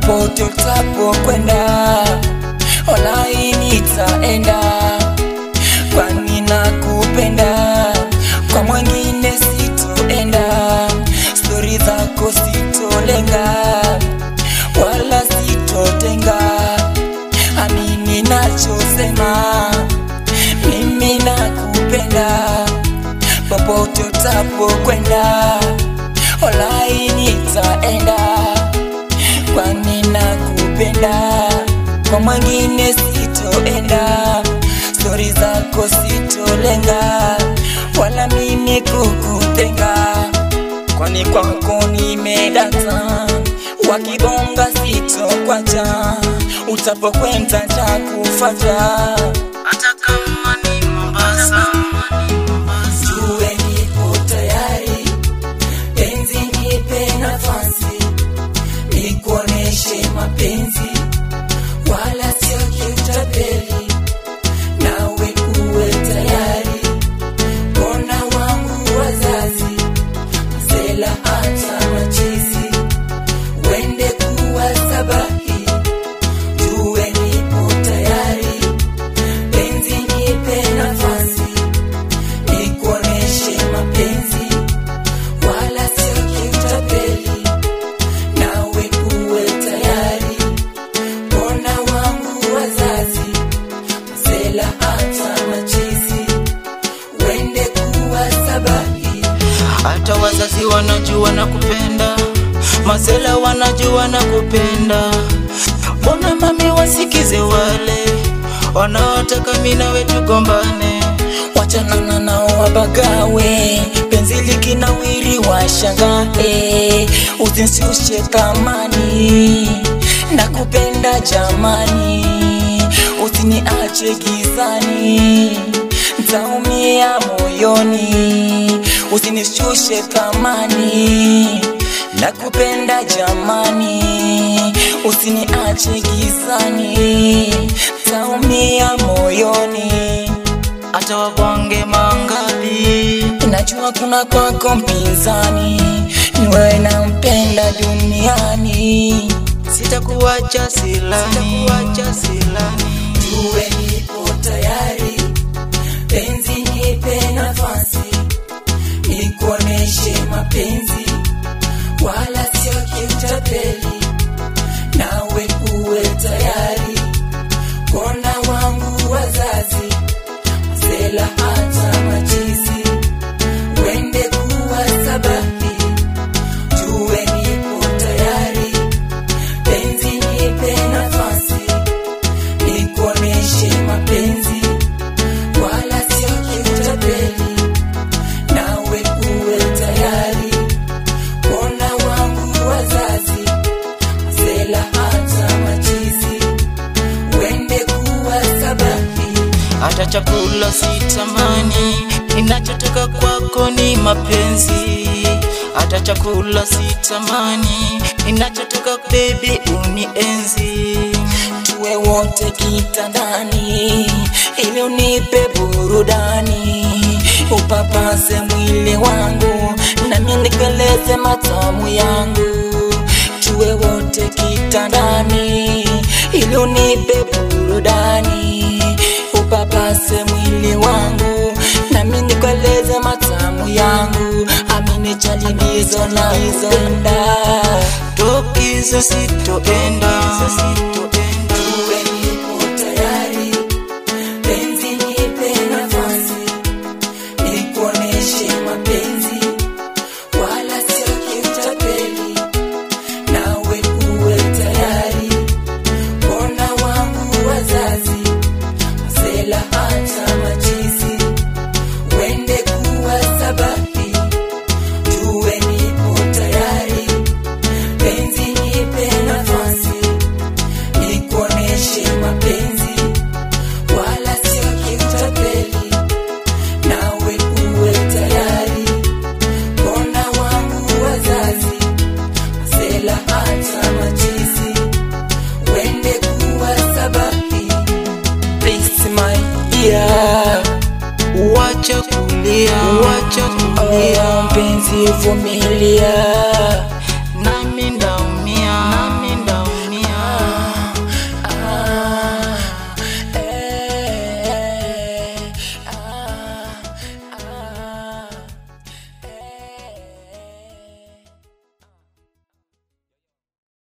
popote utapokwenda, walai nitaenda, kwani nakupenda, kwa mwingine sitoenda, stori zako sitolenga, wala sitotenga, amini nachosema, mimi nakupenda, popote utapokwenda, walai nitaenda kwani nakupenda, kwa mwingine sitoenda, stori zako sitolenga, wala mimi kukutenga, kwani kwako nimedata, wakibonga sitokwacha, utapokwenda takufata, hata kama ni Mombasa, jue nipo tayari, penzi nipe nafasi nikuoneshe mapenzi wala sio kiutapeli, nawe uwe tayari. Mbona wangu wazazi msela hata machizi wende kuwa sabahi, jue nipo tayari, penzi nipe nafasi nikuoneshe mapenzi wala sio kiutapeli nawe uwe tayari. Mbona wangu wazazi msela hata machizi wende kuwa sabahi, hata wazazi wanajua na kupenda, masela wanajua na kupenda. Mbona mami wasikize wale wanaotaka mimi nawe tugombane? wachanana nao wabagawe, penzi likinawiri washangae, usinshushe thamani, nakupenda jamani, usiniache gizani, ntaumia moyoni, usinishushe thamani, nakupenda jamani, usiniache gizani, ntaumia moyoni hata wabonge mangapi, Najua kuna kwako mpinzani, ni wewe nampenda duniani. sitakuacha silani, sitakuacha silani. Tuwe nipo tayari, penzi nipe nafasi, nikuoneshe mapenzi, wala sio kiutapeli, nawe uwe tayari. Kona wangu wazazi, msela hata machizi, wende kuwa sabahi, tuwe nipo tayari, penzi nipe nafasi nikuoneshe mapenzi wala sio kiutapeli, nawe uwe tayari. Kona wangu wazazi msela hata machizi wende kuwa sabahi, hata chakula sitamani, ninachotaka kwako ni mapenzi. Hata chakula sitamani, ninachotaka baby unienzi. tuwe wote kitandani ili unipe burudani, upapase mwili wangu nami nikeleze matamu yangu. Tuwe wote kitandani ili unipe burudani, upapase mwili wangu nami nikeleze matamu yangu. Amini chalimizo na izonda Tokizo sitoenda, Tuwe nipo tayari, penzi nipe nafasi, nikuoneshe mapenzi, wala sio kiutapeli, nawe uwe tayari. Mbona wangu wazazi, msela hata machizi, wende kuwa sabahi, tuwe nipo tayari, penzi nipe nafasi nikuoneshe mapenzi wala sio kiutapeli, nawe uwe tayari. Mbona wangu wazazi msela hata machizi wende kuwa sabahi. Please my dear, wacha kulia, wacha kulia, oh, mpenzi vumilia, nami ndaumia, nami